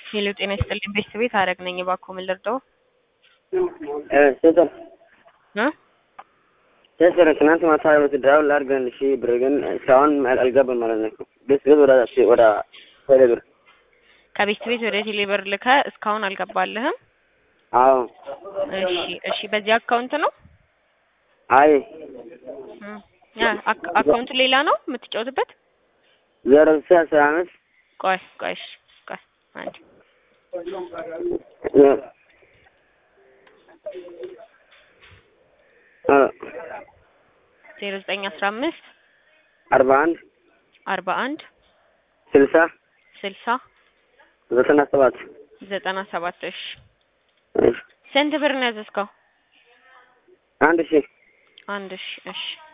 ሄሎ ጤና ይስጥልኝ ቤተሰቤት አረግ ነኝ። እባክዎ ምን ልርዳው? ስጥር እ ስጥር ትናንት ማታ ወስደው ላድርገን እሺ፣ ብር ግን እስካሁን አልገባም ማለት ነው። ቤት ቤት ወደ ወደ ቴሌ ብር ከቤት ቤት ወደ ቴሌ ብር ልከ እስካሁን አልገባልህም? አዎ። እሺ እሺ፣ በዚህ አካውንት ነው? አይ እ ያ አካ- አካውንቱ ሌላ ነው የምትጫወትበት? ዜሮ ስልሳ አስራ አምስት ቆይ ቆይ እሺ፣ ቆይ አንድ ዜሮ ዘጠኝ አስራ አምስት አርባ አንድ አርባ አንድ ስልሳ ስልሳ ዘጠና ሰባት ዘጠና ሰባት እሺ እሺ። ስንት ብር ነው ያዘዝከው? አንድ ሺህ አንድ እሺ እሺ